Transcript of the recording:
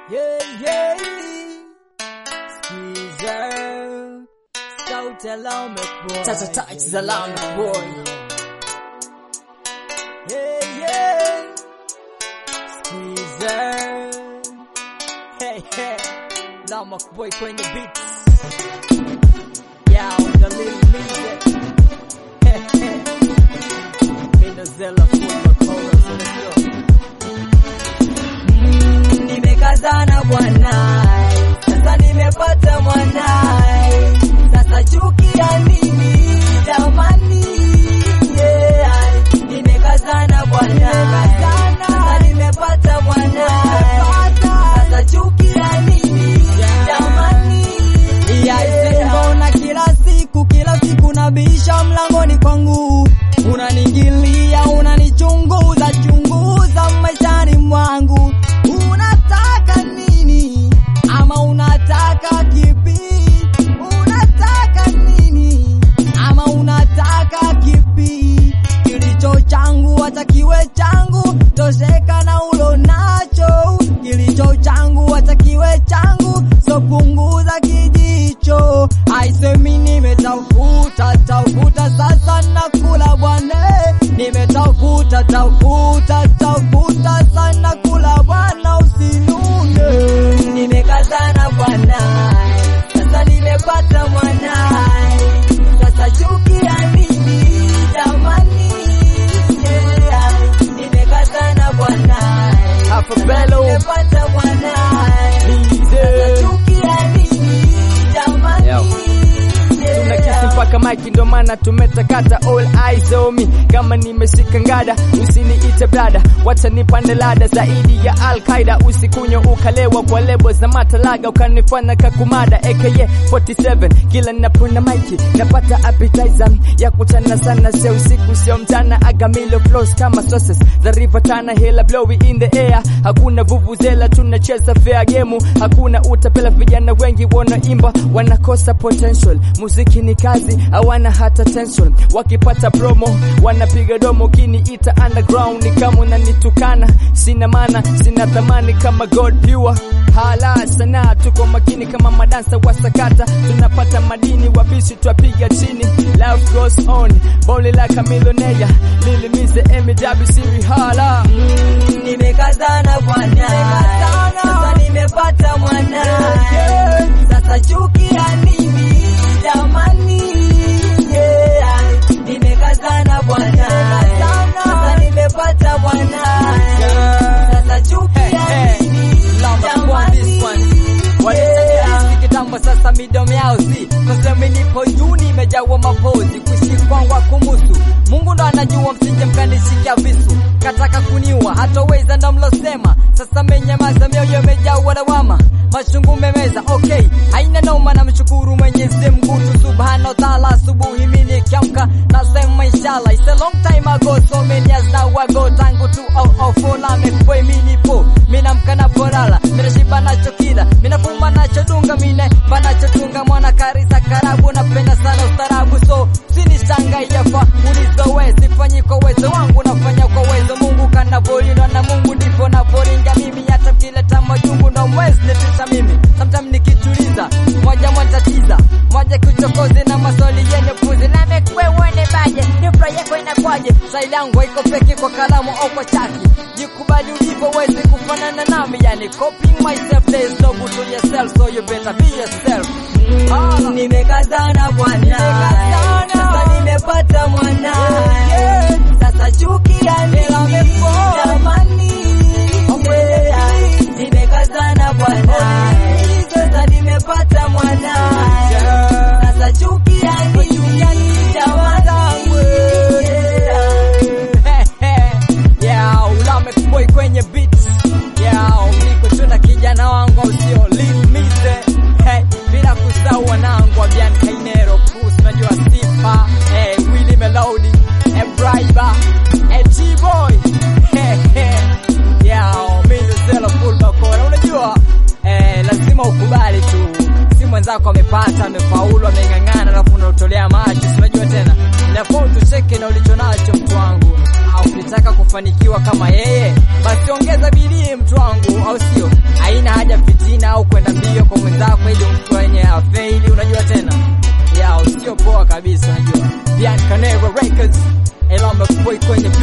Yeah, yeah. Skiza. Sauti Alarmic Boy. Tata touch the Alarmic Boy. Yeah, yeah. Skiza. Hey, hey. Alarmic Boy kwenye beats. Yeah, on the little music. Hey, hey. Minozella full of chorus. Let's go. Mm, nimekazana bwana, sasa nimepata mwanae, sasa chukia nini jamani? Yeah, nimekazana bwana, sasa nimepata mwanae, sasa chukia nini jamani? Yeah, mbona kila siku kila siku nabisha mlangoni kwangu, unaniingilia unanichunguza chunguza maishani mwangu, unataka nini ama unataka kipi? Unataka nini ama unataka kipi? Kilicho changu hata kiwe changu, tosheka na ulo nacho. Kilicho changu hata kiwe changu, so punguza kijicho. Aisemi nimetafuta tafuta, sasa nakula bwana, nimetafuta tafuta tafuta, sana kula bwana, usinune. Nimekazana bwana, sasa nimepata mwanae, sasa chukia nini jamani? Yeah, nimekazana bwana, Hapo Bello. nimepata mwanae, sasa chukia nini jamani? Yo. Tuna kisi mpaka maiki ndo maana tumetakata all eyes on me kama nimeshika ngada usiniite brada wacha nipande lada zaidi ya Al-Qaida usikunywa ukalewa kwa lebo za matalaga ukanifanya kakumada aka 47 kila ninapona maiki napata appetizer ya kuchana sana sio usiku sio mchana agamilo flows kama sauces za river tana hela blowy in the air hakuna vuvuzela tunacheza fair game hakuna utapela vijana wengi wanaimba wanakosa potential muziki ni kazi hawana hata tension wakipata promo wanapiga domo kiniita underground ni kama unanitukana sina maana sina thamani kama god pure hala sana tuko makini kama madansa wa sakata tunapata madini wabishi twapiga chini life goes on boli like a millionaire lilimize MW siri hala Mm, nimekazana bwana, sasa nimepata mwana, sasa chukia nini jamani? Yeah, nimekazana bwana, sasa nimepata mwana, sasa chukia nini jamani? Walisajili kitambo sasa midomo yao si Kusema nipo juu nimejawa mapozi kuishi kwangu kumusu Mungu ndo anajua msije mkanishikia visu Kataka kuniua hatoweza ndo mlosema Sasa menyamaza mioyo imejawa lawama Machungu memeza okay haina noma na mshukuru Mwenyezi Mungu tu subhanahu wa ta'ala asubuhi mimi nikiamka nasema inshallah it's a long time ago so many years now ago tangu tu oh oh for la mekwe mimi nipo mimi namka na porala mimi shiba nacho kila mimi nafuma nacho dunga mimi banacho tunga mwana karisa karabu napenda sana ustarabu so sinishangai yafa ulizowe sifanyi kwa uwezo wangu nafanya kwa uwezo Mungu kanavyolinda na Mungu ndipo navoringa mimi hata kileta majungu na mwezi nitisha mimi sometimes nikituliza moja moja tiza moja kichokozi na maswali yenye fuzi na mekwe uone baje nipro yako inakwaje sai langu iko peke kwa kalamu au kwa chaki jikubali ulivyo wezi kufanana nami yani copying myself there is no good to yourself so you better be yourself Mm, nimekazana bwana, sasa nimepata mwana, sasa chukia nini jamani? Yeah, nimekazana bwana, sasa nimepata mwana, sasa chukia nini jamani? yeah, ulame boy kwenye beats yeah, niko tu na kijana wangu usio limize hey, bila kusahau wanangu wa Bian Kainero Kus, najua Sifa hey, Willy Melody hey, Braiba hey, T-Boy hey, hey, yeah, mimi Zelo full bakora unajua eh, lazima ukubali tu si mwenzako amepata amefaulu ameng'ang'ana alafu unaotolea macho si unajua tena inafaa utucheke na ulicho nacho mtu wangu au ukitaka kufanikiwa kama yeye basi ongeza bidii mtu wangu au sio haina haja kabisa unajua Biancanero Records Elamba Boy kwenye